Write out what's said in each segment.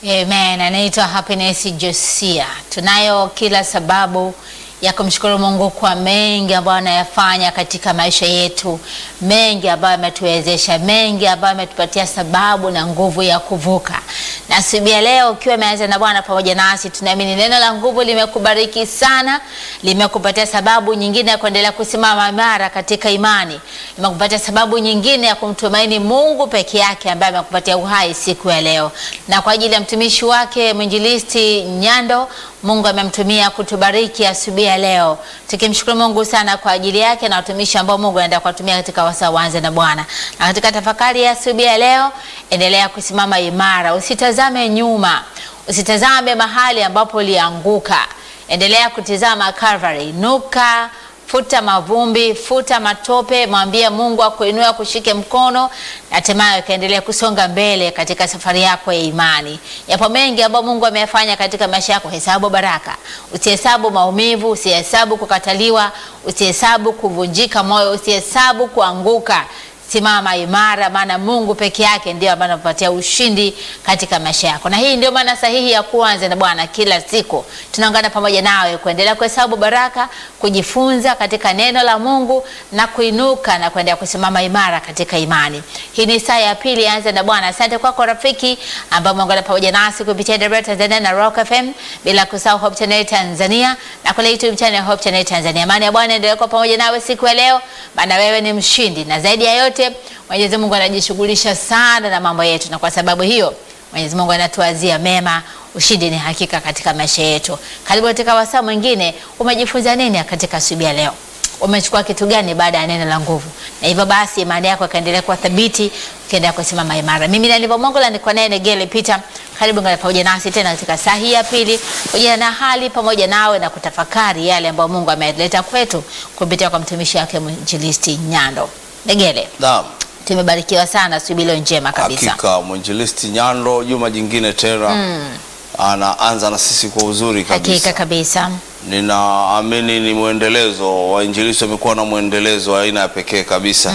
Amen. Anaitwa Happiness Josia. Tunayo kila sababu ya kumshukuru Mungu kwa mengi ambayo anayafanya katika maisha yetu, mengi ambayo ametuwezesha, mengi ambayo ametupatia sababu na nguvu ya kuvuka. Na siku ya leo ukiwa umeanza na Bwana pamoja nasi, tunaamini neno la nguvu limekubariki sana, limekupatia sababu nyingine ya kuendelea kusimama imara katika imani, limekupatia sababu nyingine ya kumtumaini Mungu peke yake ambaye amekupatia uhai siku ya leo, na kwa ajili ya mtumishi wake mwinjilisti Nyando Mungu amemtumia kutubariki asubuhi ya leo, tukimshukuru Mungu sana kwa ajili yake na watumishi ambao Mungu anaenda kuwatumia katika wasaa wanze na Bwana. Na katika tafakari ya asubuhi ya leo, endelea kusimama imara, usitazame nyuma, usitazame mahali ambapo ulianguka, endelea kutizama Calvary, nuka futa mavumbi, futa matope, mwambie Mungu akuinue, akushike mkono, na hatimaye ukaendelea kusonga mbele katika safari yako ya imani. Yapo mengi ambayo Mungu ameyafanya katika maisha yako. Hesabu baraka, usihesabu maumivu, usihesabu kukataliwa, usihesabu kuvunjika moyo, usihesabu kuanguka. Simama imara, maana Mungu peke yake ndio ambaye anakupatia ushindi katika maisha yako, na hii ndio maana sahihi ya kuanza na Bwana. Kila siku tunaungana pamoja nawe kuendelea kuhesabu baraka, kujifunza katika neno la Mungu na kuinuka na kuendelea kusimama imara katika imani. Hii ni saa ya pili, anza na Bwana. Asante kwako rafiki ambao umeungana pamoja nasi kupitia Dar Tanzania na Rock FM, bila kusahau Hope Channel Tanzania na kule YouTube channel Hope Channel Tanzania. Amani ya Bwana endelee kuwa pamoja nawe siku ya leo, maana wewe ni mshindi, na zaidi ya yote Mwenyezi Mungu anajishughulisha sana na mambo yetu, na kwa sababu hiyo Mwenyezi Mungu anatuazia mema. Ushindi ni hakika katika maisha yetu. Karibu katika wasaa mwingine. Umejifunza nini katika asubuhi ya leo? Umechukua kitu gani baada ya neno la nguvu? Na hivyo basi imani yako ikaendelea kuwa thabiti, ukiendelea kusimama imara. Mimi na Livo Mongola niko naye Negele Peter. Karibu ngana pamoja nasi tena katika saa hii ya pili, pamoja na hali pamoja nawe na kutafakari yale ambayo Mungu ameleta kwetu kupitia kwa mtumishi wake mwinjilisti Nyando. Negele. Naam, Tumebarikiwa sana asubuhi leo njema kabisa. hakika mwinjilisti Nyando juma jingine tena anaanza na sisi kwa uzuri kabisa. Hakika kabisa. Ninaamini ni mwendelezo, wainjilisti wamekuwa na mwendelezo wa aina ya pekee kabisa.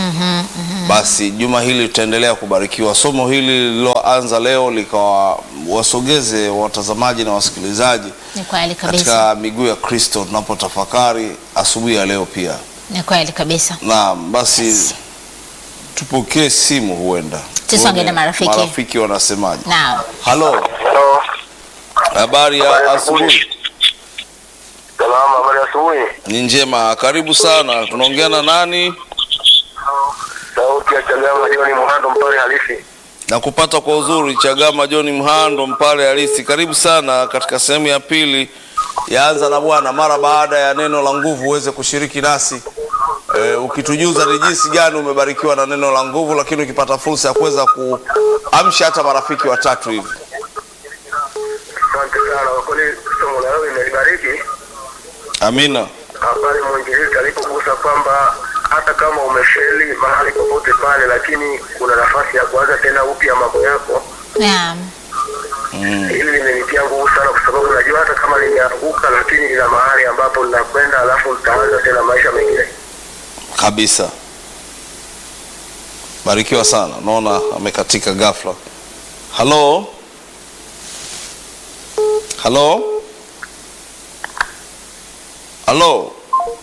Basi juma hili tutaendelea kubarikiwa. Somo hili lililoanza leo likawasogeze watazamaji na wasikilizaji Ni kweli kabisa. katika miguu ya Kristo tunapotafakari asubuhi ya leo pia. Ni kweli kabisa. Naam, basi tupokee simu, huenda Tusonge Tuone na marafiki. marafiki wanasemaje. Naam. Halo, Halo. habari ya asubuhi? Salama, habari ya asubuhi. Ni njema, karibu sana. Tunaongea na nani? Sauti ya Chagama Joni Muhando mpale halisi. na kupata kwa uzuri. Chagama John Mhando, Mpale halisi, karibu sana katika sehemu ya pili yaanza na Bwana. Mara baada ya neno la nguvu uweze kushiriki nasi e, ukitujuza ni jinsi gani umebarikiwa na neno la nguvu, lakini ukipata fursa ya kuweza kuamsha hata marafiki watatu hivi. Asante sana kwa kweli, somo la leo limenibariki. Amina. Pale mwinjilisti alipogusa kwamba hata kama umefeli mahali popote pale, lakini kuna nafasi ya kuanza tena upya mambo yako. Naam. Hili limenitia nguvu sana, kwa sababu najua hata kama limeanguka, lakini lina mahali ambapo linakwenda, alafu litaanza tena maisha mengine. kabisa. Barikiwa sana. Naona amekatika ghafla. Halo, halo, halo.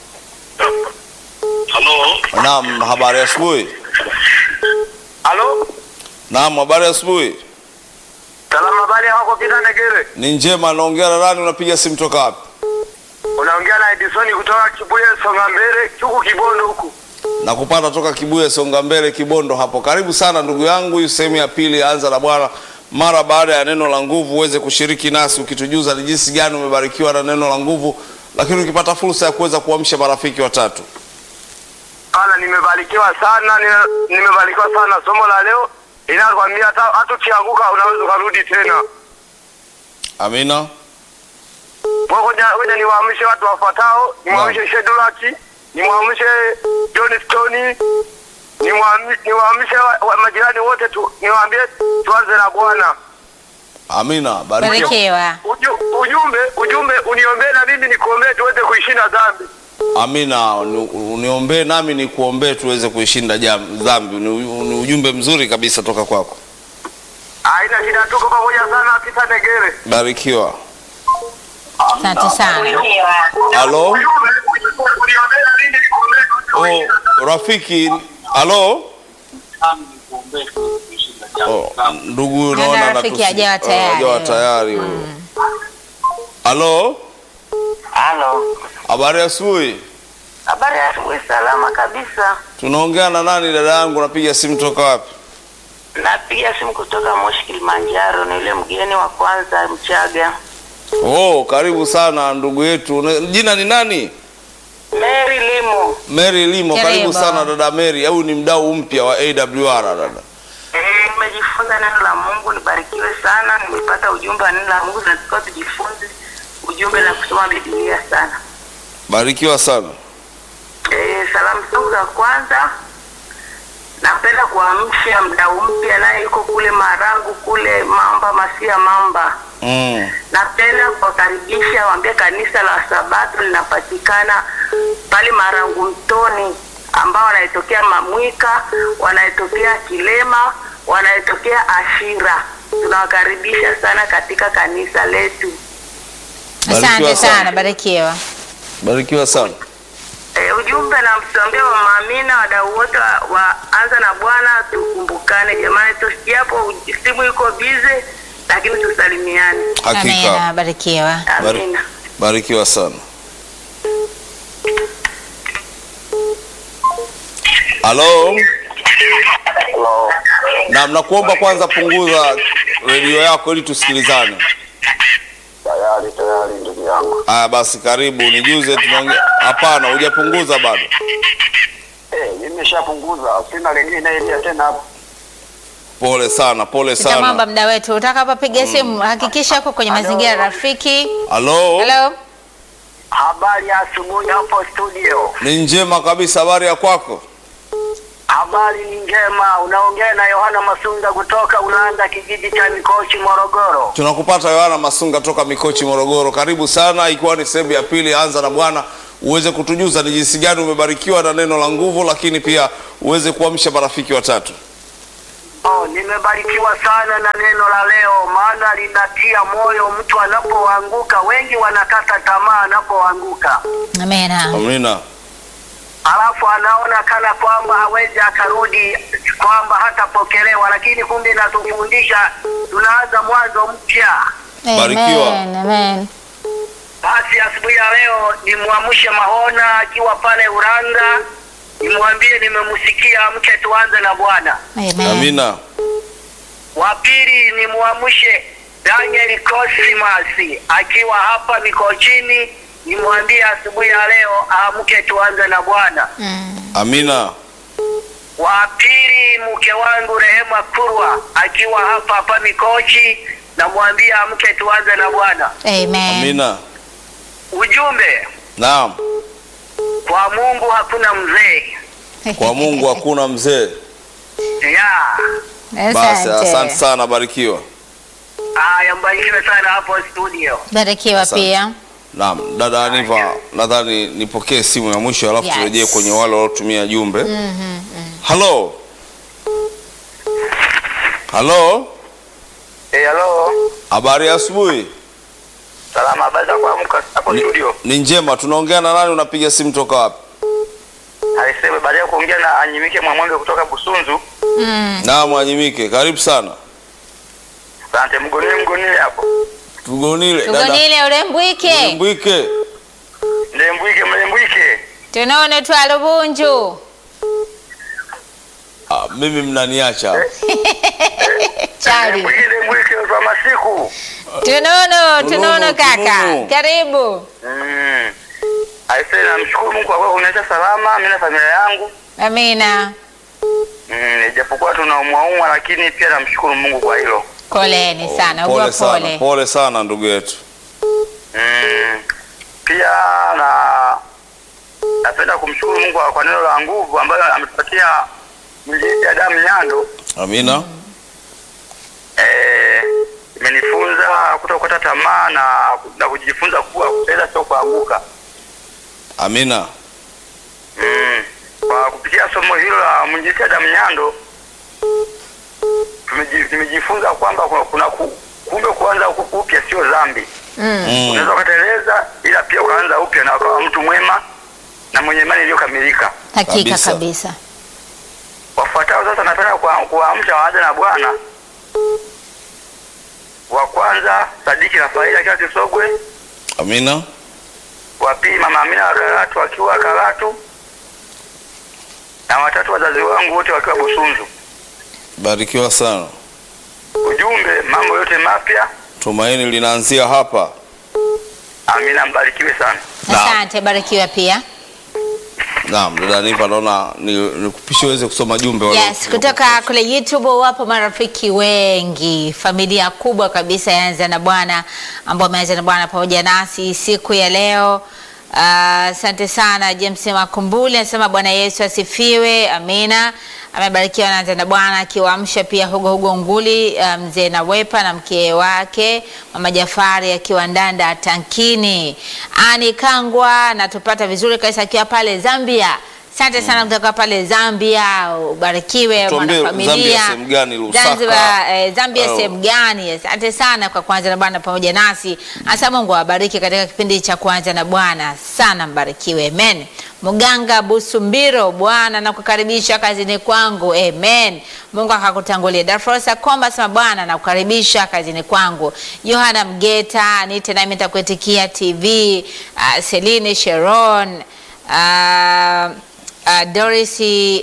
Halo. Naam, habari ya asubuhi. Halo. Naam, habari ya asubuhi. Salama, habari yako Peter Negere? Ni njema. Naongea na nani? Unapiga simu toka wapi? Unaongea na Edison kutoka Kibuye Songa Mbele, huku Kibondo huku. na kupata toka Kibuye Songa Mbele Kibondo hapo. Karibu sana ndugu yangu, hii sehemu ya pili anza na Bwana. Mara baada ya neno la nguvu uweze kushiriki nasi ukitujuza ni jinsi gani umebarikiwa na neno la nguvu, lakini ukipata fursa ya kuweza kuamsha marafiki watatu. Bana, nimebarikiwa sana, nime- nimebarikiwa sana somo la leo inakwambia hata hata ukianguka unaweza ukarudi tena. Amina. Kwa ngoja ngoja niwaamshe watu wafuatao, nimwamshe Shedulaki, nimwamshe John Stone, nimwami- niwaamshe wa- wa- majirani wote tu, niwaambie tuanze na Bwana. Amina. Barikiwa. Barikiwa. Uju, ujumbe ujumbe uniombee na mimi nikuombee tuweze kuishinda dhambi. Amina. Uni- Uniombee nami ni kuombee tuweze kuishinda jam- dhambi. Ni, ni ujumbe mzuri kabisa toka kwako. Haina shida, tuko pamoja sana afisa Negere. Barikiwa. Asante sana. Halo? Oh, rafiki. Halo? Oh, ndugu Dada naona rafiki anatusi- hajawa oh, tayari. hajawa tayari huyo. Halo? Halo, Habari ya asubuhi. habari ya asubuhi. Salama kabisa. Tunaongea na nani dada yangu? Napiga simu toka wapi? Napiga simu kutoka Moshi, Kilimanjaro. Ni yule mgeni wa kwanza Mchaga, Oh, karibu sana ndugu yetu. Na- Jina ni nani? Mary Limo. Mary Limo. Karibu Karibu. sana dada Mary. Au ni mdau mpya wa AWR dada? Eh, Nimejifunza neno la Mungu, nibarikiwe sana. Nimepata ujumbe wa neno la Mungu, tunatakiwa tujifunze ujumbe na kusoma Biblia sana. Barikiwa sana. Eh, salamu zangu za kwanza napenda kuamsha mdau mpya naye yuko kule Marangu kule Mamba Masia Mamba. Mm. Napenda kuwakaribisha waambie kanisa la Sabato linapatikana pale Marangu Mtoni, ambao wanaitokea Mamwika, wanaitokea Kilema, wanaitokea Ashira. Tunawakaribisha sana katika kanisa letu. Asante Barikiwa sana. sana, barikiwa. Barikiwa sana. E, ujumbe na msambia wa maamina wadau wote wa, wa anza na Bwana, tukumbukane jamani, tusijapo simu iko bize, lakini tusalimiane. Amina, Hakika. barikiwa. Bari- Amina. Barikiwa sana. Halo? Hello. Na nakuomba kwanza punguza redio yako ili tusikilizane. Tayari tayari ndugu yangu. Aya basi karibu nijuze tunaongea. Hapana, hujapunguza bado. Eh, nimeshapunguza. Sina lingine ile tena hapo. Pole sana, pole Tutamwomba sana. mda wetu utakapopiga simu hakikisha uko kwenye mazingira rafiki. Halo? Hello? Habari ya asubuhi hapo studio. Ni njema kabisa, habari ya kwako? Habari ni njema. Unaongea na Yohana Masunda kutoka Ulanda, kijiji cha Mikochi, Morogoro. Tunakupata Yohana Masunga toka Mikochi, Morogoro. Karibu sana, ikiwa ni sehemu ya pili ya Anza na Bwana, uweze kutujuza ni jinsi gani umebarikiwa na neno la nguvu, lakini pia uweze kuamsha marafiki watatu. Oh, nimebarikiwa sana na neno la leo, maana linatia moyo mtu anapoanguka. Wengi wanakata tamaa anapoanguka, Amina. Amina. alafu anaona kana kwamba hawezi akarudi, kwamba hatapokelewa, lakini kumbe inatufundisha tunaanza mwanzo mpya. Barikiwa. Amen, amen. Basi asubuhi ya leo nimwamshe Mahona akiwa pale Uranga, nimwambie nimemsikia, mke tuanze na Bwana. Amen. Amina. Wa pili ni muamshe Daniel Cosmas akiwa hapa Mikochini, nimwambie asubuhi ya leo aamke tuanze na Bwana. Mm. Amina. Wa pili mke wangu Rehema Kurwa akiwa hapa hapa Mikochi, namwambie amke tuanze na Bwana. Amen. Amina. Ujumbe Naam. kwa Mungu hakuna mzee Kwa Mungu hakuna mzee. ya Basi asante sana, barikiwa. haya, mbarikiwe sana hapo studio. Barikiwa Asante. pia. Naam, dada Aniva, nadhani nipokee simu ya mwisho alafu Yes. turejee kwenye wale waliotumia jumbe. Mhm, mm. Halo. Halo. Eh, hello. Habari ya asubuhi. Salama, habari za kuamka hapo Ni- studio. Ni njema. Tunaongea na nani? Unapiga simu toka wapi? Alisema baada ya kuongea na Anyimike Mwamwembe kutoka Busunzu. Mm. Naam, Anyimike, karibu sana. Asante, mgonile mgonile hapo. Tugonile tugonile ulembwike Mbwike. Ndembwike mlembwike. tunaone twa lubunju Ah, mimi mnaniacha. chali Ndembwike ndembwike kwa masiku. tunono tunono kaka tunono. karibu Mm. Aisee, namshukuru Mungu kwa kuwa kuniacha salama mimi na familia yangu. amina Mm, ijapokuwa tunaumwaumwa lakini pia namshukuru Mungu kwa hilo. poleni sana ugua Pole sana. pole Pole sana ndugu yetu. Mm. Pia na napenda kumshukuru Mungu kwa neno la nguvu ambayo ametupatia mjini ya damu Nyando. Amina. Eh, imenifunza kutokata tamaa na, na kujifunza kuwa kupenda sio kuanguka. Amina. Mm. Kwa kupitia somo hilo la mwinjilisti Adam Nyando tumeji- nimejifunza kwamba kuna, kuna ku, kumbe kuanza ku- upya sio dhambi. Mm. Unaweza ukateleza, ila pia ukaanza upya na ukawa mtu mwema na mwenye imani iliyokamilika. Hakika Kabisa. kabisa. Wafuatao sasa, napenda kuwa- kuwaamsha waanze na Bwana. Wa kwanza Sadiki Rafaeli akiwa Kisogwe, Amina. wa pili Mama Amina wa Karatu akiwa Karatu, na watatu wazazi wangu wote wakiwa Busunzu. Barikiwa sana. Ujumbe, mambo yote mapya. Tumaini linaanzia hapa. Amina, mbarikiwe sana. Naam. Asante, barikiwa pia. Naam, dada Niva naona ni- nikupishe uweze kusoma jumbe wale- Yes, kutoka kule YouTube wapo marafiki wengi, familia kubwa kabisa yaanza na Bwana ambao wameanza na Bwana pamoja nasi siku ya leo. Ah, Asante sana James Makumbuli anasema Bwana Yesu asifiwe, amina. Amebarikiwa naanza na Bwana akiwaamsha pia Hugo Hugo Nguli, ah, mzee Nawepa na mke wake mama Jafari akiwa Ndanda Tankini. Ani Kangwa natupata vizuri kabisa akiwa pale Zambia. Asante sana kutoka pale Zambia, ubarikiwe Tuambie mwanafamilia. Zambia sehemu gani, Lusaka? Zanzibar, eh, Zambia Oh. sehemu gani? Asante sana kwa kuanza na Bwana pamoja nasi. Asa Mungu awabariki katika kipindi cha kuanza na Bwana sana, mbarikiwe. Amen. Muganga Busumbiro, Bwana nakukaribisha kazini kwangu. Amen. Mungu akakutangulia. Darfosa Komba sema Bwana nakukaribisha kazini kwangu. Yohana Mgeta, nite nami nitakuitikia TV. Uh, Celine Sharon uh, uh, Doris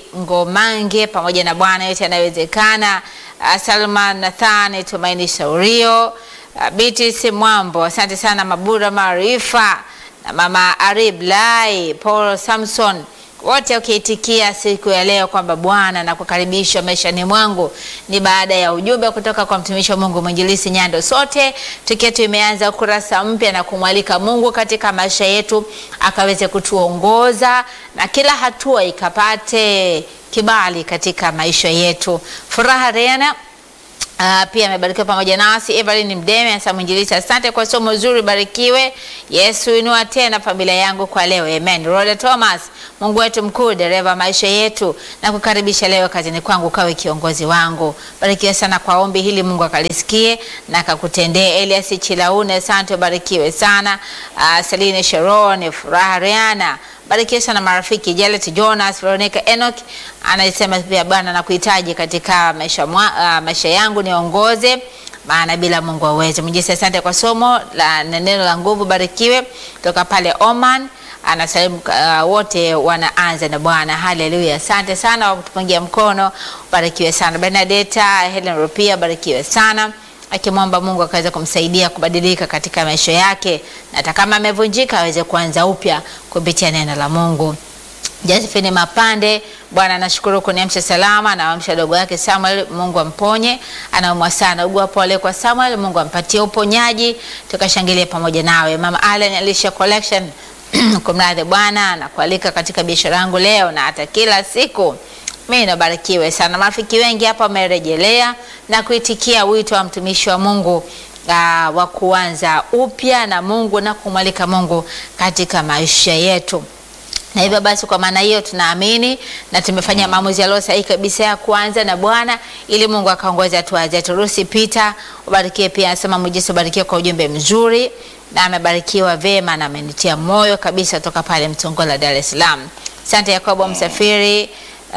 Ngomange pamoja na Bwana yote yanayowezekana. Uh, Salman Nathani Tumaini Saurio, uh, Beatrice Mwambo, asante sana Mabura Maarifa na mama Arib Lai, Paul Samson wote ukiitikia siku ya leo kwamba Bwana na kukaribisha maishani mwangu, ni baada ya ujumbe kutoka kwa mtumishi wa Mungu mwinjilisi Nyando. Sote tukiwa tumeanza ukurasa mpya na kumwalika Mungu katika maisha yetu akaweze kutuongoza na kila hatua ikapate kibali katika maisha yetu. Furaha Rena Uh, pia amebarikiwa pamoja nasi. Evelyn Mdeme anasema mwinjilisi, asante kwa somo zuri, barikiwe. Yesu inua tena familia yangu kwa leo, amen. Roda Thomas, Mungu wetu mkuu, dereva maisha yetu, na kukaribisha leo kazini kwangu, kawe kiongozi wangu. Barikiwe sana kwa ombi hili, Mungu akalisikie na akakutendee. Elias Chilaune, asante, barikiwe sana. Uh, Celine Sharon, Furaha Riana barikiwe sana marafiki Jalet Jonas, Veronica Enoch anasema pia Bwana nakuhitaji katika maisha, mwa, uh, maisha yangu niongoze, maana bila Mungu hauwezi. Mjisi, asante kwa somo la na neno la nguvu, barikiwe toka pale Oman. Anasalimu uh, wote wanaanza na Bwana. Haleluya, asante sana kwa kutupungia mkono, barikiwe sana. Bernadetta Helen Rupia, barikiwe sana akimwomba Mungu akaweza kumsaidia kubadilika katika maisha yake, na hata kama amevunjika aweze kuanza upya kupitia neno la Mungu. Josephine Mapande, Bwana nashukuru kuniamsha salama, anaamsha dogo yake Samuel, Mungu amponye, anaumwa sana, ugua pole kwa Samuel, Mungu ampatie uponyaji, tukashangilia pamoja nawe. Mama Allen Alicia Collection kumradhi Bwana nakualika katika biashara yangu leo na hata kila siku mimi nabarikiwe sana. Marafiki wengi hapa wamerejelea na kuitikia wito wa mtumishi wa Mungu uh, wa kuanza upya na Mungu na kumwalika Mungu katika maisha yetu na hivyo basi, kwa maana hiyo tunaamini na tumefanya maamuzi yaliyo sahihi kabisa ya kuanza na Bwana ili Mungu akaongoze hatua zetu. Rusi Peter ubarikiwe pia, anasema Mwijisa ubarikiwe kwa ujumbe mzuri, na amebarikiwa vema na amenitia moyo kabisa toka pale Mtongola, Dar es Salaam. Asante Yakobo Msafiri, uh,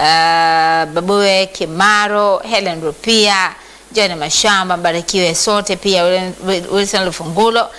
Babue Kimaro, Helen Rupia, John Mashamba, mbarikiwe sote pia, Wilson Lufungulo,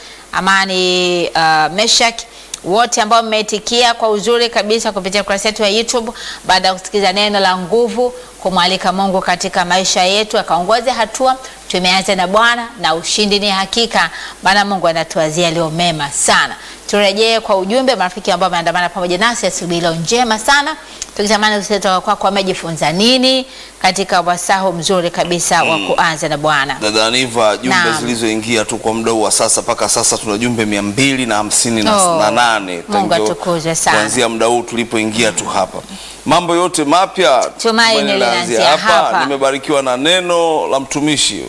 Amani uh, Meshak wote ambao mmeitikia kwa uzuri kabisa kupitia kurasa yetu ya YouTube baada ya kusikiza neno la nguvu, kumwalika Mungu katika maisha yetu akaongoze hatua. Tumeanza na Bwana na ushindi ni hakika, maana Mungu anatuazia leo mema sana. Turejee kwa ujumbe marafiki ambao wameandamana pamoja nasi asubuhi leo njema sana, tukitamani kutoka kwako wamejifunza nini katika wasahu mzuri kabisa wa kuanza na Bwana. Dada Aniva, jumbe Naam. zilizoingia tu kwa muda huu wa sasa mpaka sasa tuna jumbe mia mbili na hamsini na Oh, na nane Mungu Tangu- atukuzwe sana. kuanzia muda huu tulipoingia tu hapa. Mambo yote mapya Tumaini linaanzia hapa. Nimebarikiwa na neno la mtumishi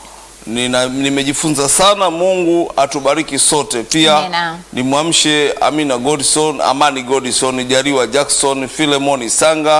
Nina, nimejifunza sana. Mungu atubariki sote. Pia Amina. nimwamshe Amina Godson, Amani Godson, Jariwa Jackson, Philemon Sanga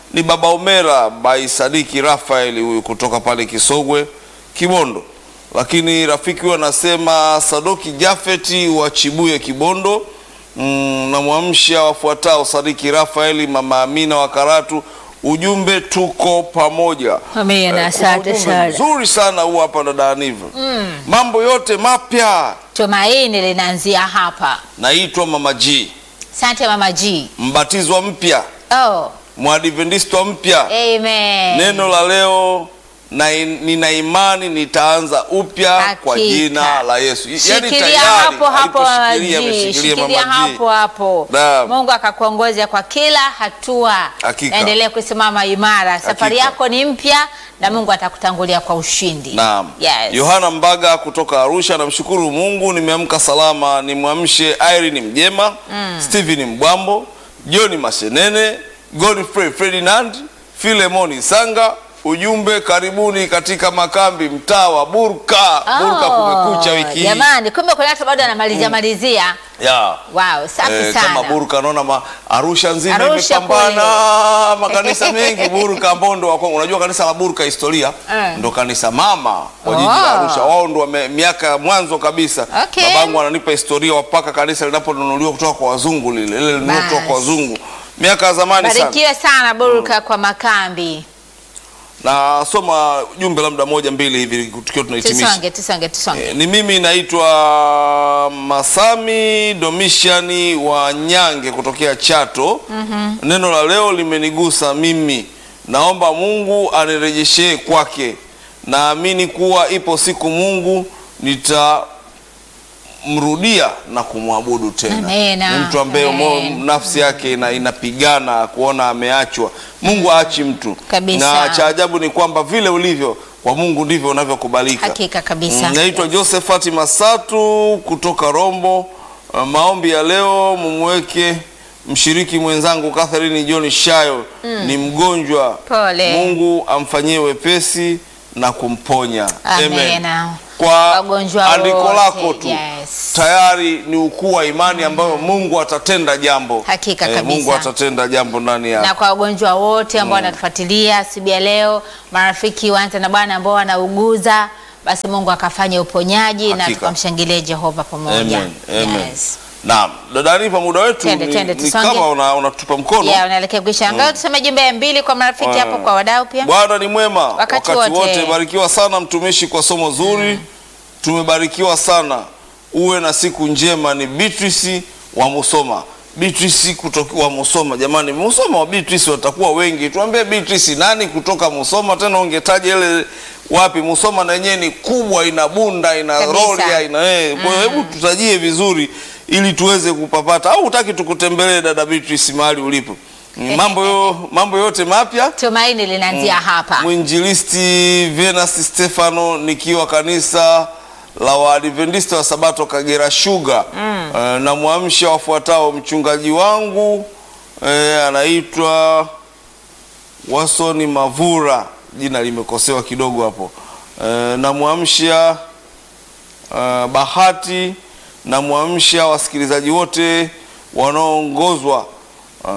ni baba Omera by Sadiki Rafael huyu kutoka pale Kisogwe Kibondo. Lakini rafiki huyu anasema Sadoki Jafeti wa Chibuye Kibondo. Mm, namwamsha wafuatao Sadiki Rafaeli, mama Amina wa Karatu. Ujumbe tuko pamoja. Amina, Eh, kuna asante ujumbe sana. Mzuri sana huu hapa dada Aniva. Mambo yote mapya. Tumaini linaanzia hapa. Naitwa Mama G, Asante Mama G. mbatizwa mpya, Oh, mwadventista mpya. amen. Neno la leo na nina imani nitaanza upya kwa Hakika. jina la Yesu. Yaani Shikilia tayari hapo hapo Mama aliposhikilia, G. ameshikilia Shikilia Mama G. hapo hapo. Naam. Mungu akakuongoza kwa kila hatua. Hakika. Endelea kusimama imara. Safari Hakika. yako ni mpya na Mungu atakutangulia kwa ushindi. Naam. Yes. Yohana Mbaga kutoka Arusha, namshukuru Mungu nimeamka salama. Nimwamshe Irene Mjema, Stephen Mbwambo, John Mashenene, Godfrey Ferdinand, Filemoni Sanga. Ujumbe, karibuni katika makambi mtaa wa Burka. Burka kumekucha wiki hii. Jamani, kumbe kuna watu bado anamalizia malizia. Ya. Wow, safi Eh, sana. kama Burka naona ma, Arusha nzima Arusha imepambana makanisa mengi Burka Mbondo wako. Unajua kanisa la Burka historia Eh. ndo kanisa mama kwa jiji la Oh. Arusha. Wao ndo wame- miaka ya mwanzo kabisa. Okay. Babangu ananipa historia wapaka kanisa linaponunuliwa kutoka kwa wazungu lile lile lilinunua kutoka kwa Basi. wazungu miaka ya zamani sana. Barikiwe sana Burka kwa makambi. Na soma jumbe labda moja mbili hivi tukiwa tunahitimisha. Tusonge, tusonge, tusonge. Eh, Ni mimi naitwa Masami Domishani wa Nyange kutokea Chato. Neno la leo limenigusa mimi, naomba Mungu anirejeshee kwake. Naamini kuwa ipo siku Mungu nitamrudia na kumwabudu tena. Amena. Ni mtu ambaye mo- Amen. nafsi yake ina, inapigana kuona ameachwa. Mungu aachi mtu Kabisa. na cha ajabu ni kwamba vile ulivyo kwa Mungu ndivyo unavyokubalika. Hakika kabisa. Mm, Naitwa Josephat Masatu kutoka Rombo. Uh, maombi ya leo mumweke mshiriki mwenzangu Catherine John Shayo ni mgonjwa. Pole. Mungu amfanyie wepesi na kumponya. Amena. Kwa Wagonjwa andiko wote, lako tu yes. tayari ni ukuu wa imani ambayo Mungu atatenda jambo. Hakika kabisa. Mungu atatenda jambo ndani yako. na kwa wagonjwa wote ambao wanatufuatilia asubuhi ya leo, marafiki waanze na Bwana ambao wanauguza, basi Mungu akafanya uponyaji na Hakika. tukamshangilie Jehova pamoja. Amen. Amen. Yes. Naam, dada Aniva, muda wetu Twende, ni, twende, ni tusonge. kama una- unatupa mkono. Yeah, unaelekea kuisha. Angalau tuseme jumbe mbili kwa marafiki hapo, kwa wadau pia. Bwana ni mwema Wakati wakati, wote. wote. Barikiwa sana mtumishi kwa somo zuri, tumebarikiwa sana. Uwe na siku njema. Ni Beatrice wa Musoma. Beatrice kutoka wa Musoma. Jamani, Musoma wa Beatrice watakuwa wengi. Tuambie Beatrice nani kutoka Musoma tena, ungetaja ile wapi? Musoma na yenyewe ni kubwa, ina Bunda, ina Kabisa. Rorya, ina eh. Kwa hiyo hebu tutajie vizuri ili tuweze kupapata, au utaki tukutembelee dada Beatrice mahali ulipo? Mambo yo, mambo yote mapya Tumaini linaanzia hapa. Mwinjilisti Venus Stefano nikiwa kanisa la Waadventista wa Sabato Kagera Sugar. Eh, na mwamsha wafuatao mchungaji wangu eh, anaitwa Wasoni Mavura, jina limekosewa kidogo hapo. Eh, na mwamsha eh, Bahati na mwamsha wasikilizaji wote wanaoongozwa eh,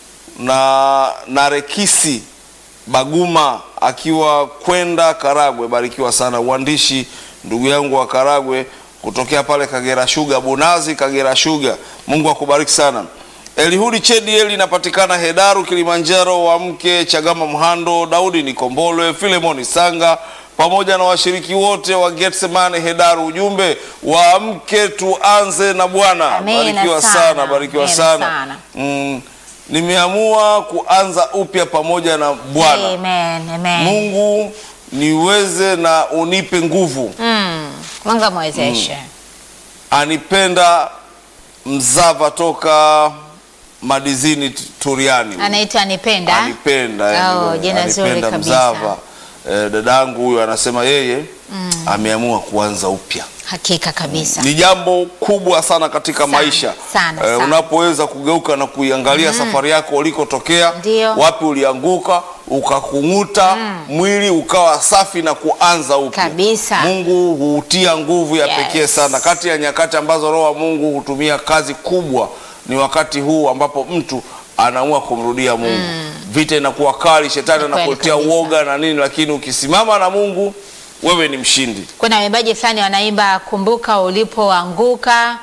na Narekisi Baguma akiwa kwenda Karagwe. Barikiwa sana uandishi, ndugu yangu wa Karagwe kutokea pale Kagera Sugar, Bunazi Kagera Sugar. Mungu akubariki sana. Elihudi Chediel inapatikana Hedaru Kilimanjaro, wa mke Chagama Mhando, Daudi Nikombolwe, Filemoni Sanga pamoja na washiriki wote wa Getsemane Hedaru. Ujumbe wa mke tuanze na Bwana. Amina Barikiwa sana. sana, barikiwa Amina sana. sana. Mm, nimeamua kuanza upya pamoja na Bwana. Amen, amen. Mungu niweze na unipe nguvu. Mm. Mungu amwezeshe. Anipenda Mzava toka Madizini t- Turiani. Anaitwa Anipenda. Anipenda, Oh, yani, jina zuri anipenda kabisa. Mzava. Eh, dadangu huyo anasema yeye ameamua kuanza upya. Hakika kabisa. Ni jambo kubwa sana katika Sana, maisha sana, Eh, sana. unapoweza kugeuka na kuiangalia safari yako ulikotokea, Ndio. wapi ulianguka, ukakung'uta mwili ukawa safi na kuanza upya Kabisa. Mungu hutia nguvu ya Yes. pekee sana. Kati ya nyakati ambazo Roho wa Mungu hutumia kazi kubwa ni wakati huu ambapo mtu anaamua kumrudia Mungu. vita inakuwa kali, shetani Ni kweli anakuletea kabisa. uoga na nini, lakini ukisimama na Mungu wewe ni mshindi. Kuna waimbaji fulani wanaimba kumbuka ulipoanguka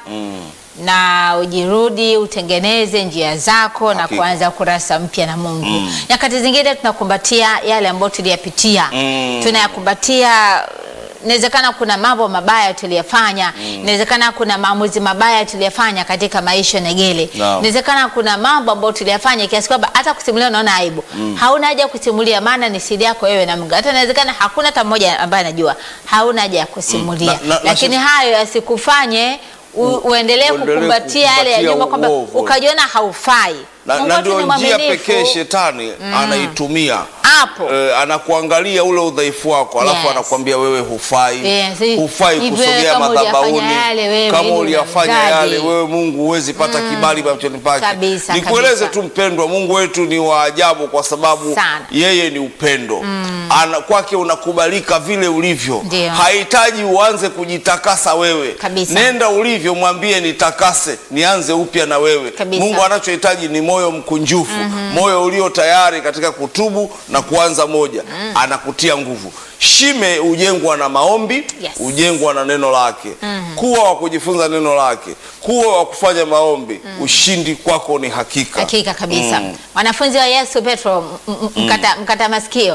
na ujirudi utengeneze njia zako na Hakika. kuanza kurasa mpya na Mungu. Nyakati zingine tunakumbatia yale ambayo tuliyapitia, Mm. tunayakumbatia. Inawezekana kuna mambo mabaya tuliyafanya, inawezekana kuna maamuzi mabaya tuliyafanya katika maisha Negele, Naam. inawezekana kuna mambo ambayo tuliyafanya kiasi kwamba hata kusimulia unaona aibu. Hauna haja ya kusimulia, maana ni siri yako wewe na Mungu. Hata inawezekana hakuna hata mmoja ambaye anajua, hauna haja ya kusimulia, Na- na- na lakini sisi- hayo yasikufanye u, uendelee uendelee kukumbatia yale ya kukumbatia nyuma kwamba uovu. ukajiona haufai. Na, Mungu na wetu ndio ni njia mwaminifu. pekee shetani anaitumia Hapo. Eh, anakuangalia ule udhaifu wako alafu Yes. anakuambia wewe hufai Yes. hufai Hivyo kusogea kama madhabahuni uliyafanya yale wewe, kama ili uliyafanya unawezaje? yale wewe Mungu huwezi pata kibali machoni pake Kabisa, nikueleze kabisa. tu mpendwa Mungu wetu ni wa ajabu kwa sababu Sana. yeye ni upendo Ana, kwake unakubalika vile ulivyo Ndio. hahitaji uanze kujitakasa wewe Kabisa. nenda ulivyo mwambie nitakase nianze upya na wewe Kabisa. Mungu anachohitaji ni moyo mkunjufu moyo ulio tayari katika kutubu na kuanza moja anakutia nguvu shime hujengwa na maombi Yes. hujengwa na neno lake kuwa wa kujifunza neno lake kuwa wa kufanya maombi ushindi kwako ni hakika Hakika kabisa. Mm. Wanafunzi wa Yesu Petro m- m- mkata, mkata masikio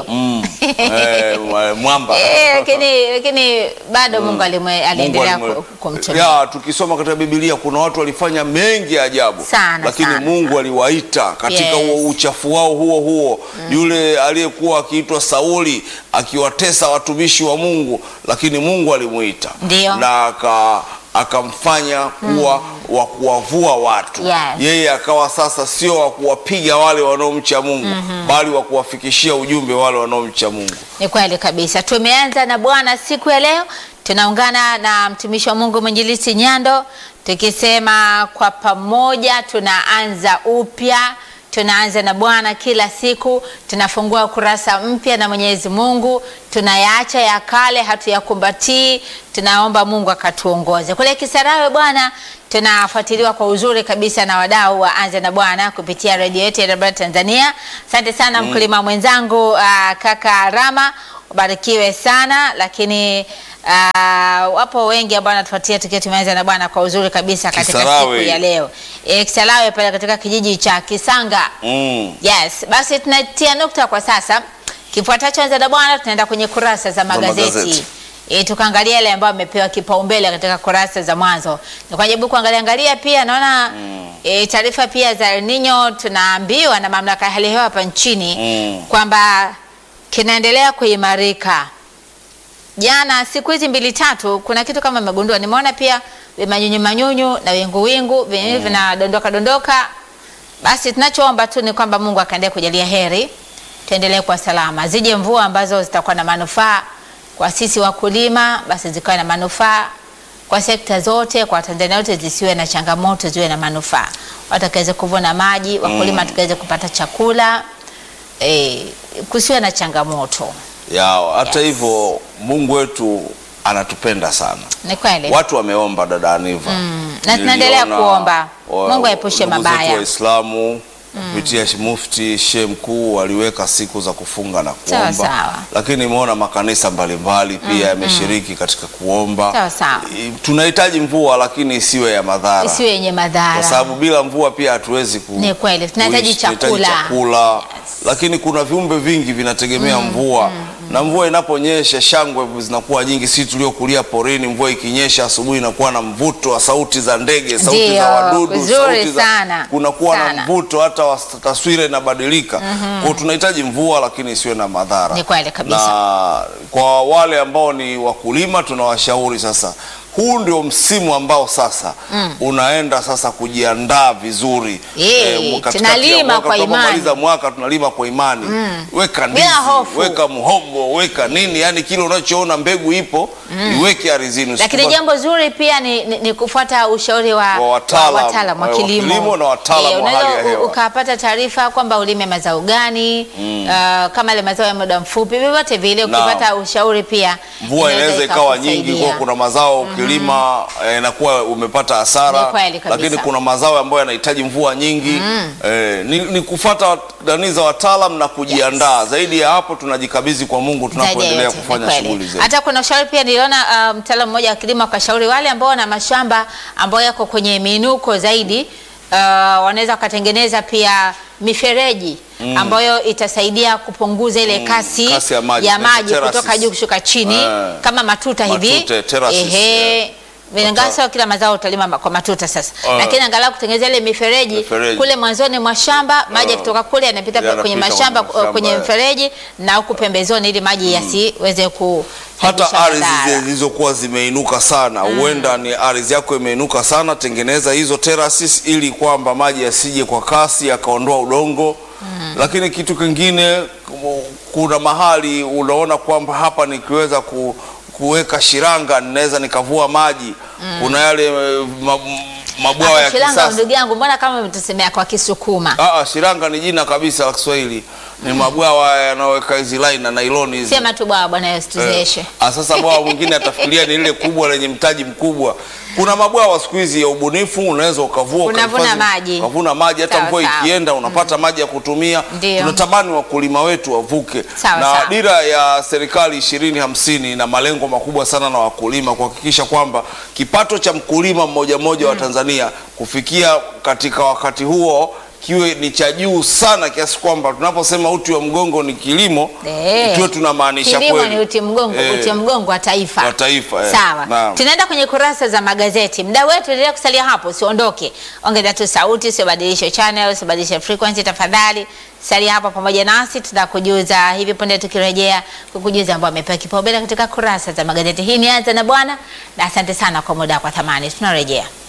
Eh, mwa- mwamba Eh, lakini lakini bado Mungu alimwe- Mungu aliendelea alimwe- ku- kumtumia. ya tukisoma katika Biblia kuna watu walifanya mengi ya ajabu Sana, lakini sana, Mungu aliwaita katika Yes. huo uchafu wao huo huo yule aliyekuwa akiitwa Sauli akiwatesa watumishi wa Mungu lakini Mungu alimuita Ndio. na aka akamfanya kuwa wa kuwavua watu Yes. yeye akawa sasa sio wa kuwapiga wale wanaomcha Mungu bali wa kuwafikishia ujumbe wale wanaomcha Mungu Ni kweli kabisa. Tumeanza na Bwana siku ya leo, tunaungana na mtumishi wa Mungu mwinjilisti Nyando tukisema kwa pamoja tunaanza upya, tunaanza na Bwana kila siku, tunafungua ukurasa mpya na Mwenyezi Mungu, tunayaacha ya kale, hatuyakumbatii. Tunaomba Mungu akatuongoze kule Kisarawe. Bwana, tunafuatiliwa kwa uzuri kabisa na wadau wa Anza na Bwana kupitia redio yetu ya Dabra Tanzania. Asante sana mkulima mwenzangu uh, kaka Rama, ubarikiwe sana lakini uh, wapo wengi ambao wanatufuatia tukiwa tumeanza na Bwana kwa uzuri kabisa katika Kisarawe. siku ya leo e, Kisarawe pale katika kijiji cha Kisanga. mm. Yes, basi tunatia nukta kwa sasa. Kifuatacho Anza na Bwana, tunaenda kwenye kurasa za magazeti, magazeti. E, tukaangalia yale ambayo amepewa kipaumbele katika kurasa za mwanzo. Nikajaribu kuangalia angalia pia naona e, taarifa pia za El Nino tunaambiwa na mamlaka ya hali ya hewa hapa nchini Mm. kwamba kinaendelea kuimarika. Jana siku hizi mbili tatu, kuna kitu kama nimegundua, nimeona pia manyunyu manyunyu na wingu wingu vyenyewe vinadondoka dondoka. Basi tunachoomba tu ni kwamba Mungu akaendelee kujalia heri, tuendelee kwa salama, zije mvua ambazo zitakuwa na manufaa kwa sisi wakulima, basi zikawe na manufaa kwa sekta zote, kwa Tanzania wote, zisiwe na changamoto, ziwe na manufaa, watu wakaweze kuvuna maji, wakulima tukaweze kupata chakula eh, kusiwe na changamoto. ya hata Yes. hivyo Mungu wetu anatupenda sana. Ni kweli. Watu wameomba dada Aniva Na tunaendelea Niliona kuomba. wa- Mungu aepushe ndugu zetu mabaya. Waislamu kupitia mufti shehe mkuu waliweka siku za kufunga na Sawa, kuomba, sawa. lakini nimeona makanisa mbalimbali pia yameshiriki katika kuomba. Sawa, sawa. I- Tunahitaji mvua lakini isiwe ya madhara Isiwe yenye madhara. kwa sababu bila mvua pia hatuwezi ku, Ni kweli, tunahitaji kuishi, tunahitaji chakula. chakula. Yes. Lakini kuna viumbe vingi vinategemea mvua na mvua inaponyesha shangwe zinakuwa nyingi. Sisi tuliokulia porini, mvua ikinyesha asubuhi inakuwa na mvuto wa sauti za ndege, sauti Ndio, za wadudu, vizuri sauti za sana, kunakuwa na sana. mvuto, hata wa- taswira inabadilika. Kwa hiyo tunahitaji mvua lakini isiwe na madhara. Ni kweli kabisa. Na kwa wale ambao ni wakulima tunawashauri sasa, huu ndio msimu ambao sasa unaenda sasa kujiandaa vizuri. Eh, katikati tunalima ya mwaka, kwa tunapomaliza imani. mwaka tunalima kwa imani. Weka ndizi, Bila hofu. weka mhombo, weka nini, yani kile unachoona mbegu ipo iweke ardhini. Lakini Usikubali- jambo zuri pia ni, ni, ni kufuata ushauri wa Wa wataalam, wa wataalam wa wa kilimo, kilimo na wataalam wa unaweza hali ya hewa. u- ukapata taarifa kwamba ulime mazao gani uh, kama ile mazao ya muda mfupi, vyovyote vile Naam. ukipata ushauri pia mvua inaweza ikawa nyingi, ikakusaidia. kwa kuna mazao ukilima ukilima eh, inakuwa umepata hasara, Ni kweli kabisa. lakini kuna mazao ambayo yanahitaji mvua nyingi eh, ni, ni kufuata nani za wataalam na kujiandaa. Zaidi ya hapo tunajikabidhi kwa Mungu Zaidi ya tunapoendelea yote, ni kufanya kweli. shughuli zetu. Hata kuna ushauri pia niliona uh, mtaalamu mmoja wa kilimo akashauri wale ambao wana mashamba ambayo yako kwenye miinuko zaidi uh, wanaweza wakatengeneza pia mifereji ambayo itasaidia kupunguza ile kasi, kasi ya maji, ya tunaita maji terraces. kutoka juu kushuka chini Eh. kama matuta hivi Matute, terraces, ehe yeah. Ingawa sio kila mazao utalima ma- kwa matuta sasa, Ah. lakini angalau kutengeneza ile mifereji Mifereji. kule mwanzoni mwa shamba, maji Ah. yakitoka kule yanapita Yanapita kwenye kwenye mashamba mashamba, kwenye eh. mfereji na huku pembezoni, ili maji yasiweze ku hata sababisha ardhi madhara. zile zilizokuwa zimeinuka sana, huenda ni ardhi yako imeinuka sana, tengeneza hizo terraces ili kwamba maji yasije kwa kasi yakaondoa udongo. Lakini kitu kingine, ku- kuna mahali unaona kwamba hapa nikiweza ku, kuweka shiranga ninaweza nikavua maji. Kuna yale eh, ma, mabwawa ya Shilanga, kisasa. ndugu yangu, mbona kama umetusemea kwa Kisukuma? Ah, ah, shiranga ni jina kabisa la Kiswahili, ni mabwawa yanayoweka hizi line na nailoni hizi. Sema tu bwana, Bwana Yesu tuzeeshe. Ah, sasa bwawa mwingine atafikiria ni lile kubwa lenye mtaji mkubwa. Kuna mabwawa siku hizi ya ubunifu, unaweza ukavua Unavuna ukahifadhi- maji. ukavuna maji hata Sawa, mvua sawa. ikienda unapata maji ya kutumia. Ndio. Tunatamani wakulima wetu wavuke, Sawa, na sawa. dira ya serikali ishirini hamsini na malengo makubwa sana na wakulima kuhakikisha kwamba kipato cha mkulima mmoja mmoja wa Tanzania kufikia katika wakati huo kiwe ni cha juu sana kiasi kwamba tunaposema uti wa mgongo ni kilimo Eh. tuwe tunamaanisha Kilimo kweli. ni uti mgongo, Eh. uti mgongo wa taifa. Wa taifa, eh. Sawa. Naam. Tunaenda kwenye kurasa za magazeti. Muda wetu endelea kusalia hapo, usiondoke. Ongeza tu sauti, usibadilishe channel, usibadilishe frequency tafadhali. Salia hapo pamoja nasi, tutakujuza hivi punde tukirejea kukujuza ambao amepewa kipaumbele katika kurasa za magazeti. Hii ni Anza na Bwana, na asante sana kwa muda kwa thamani. Tunarejea.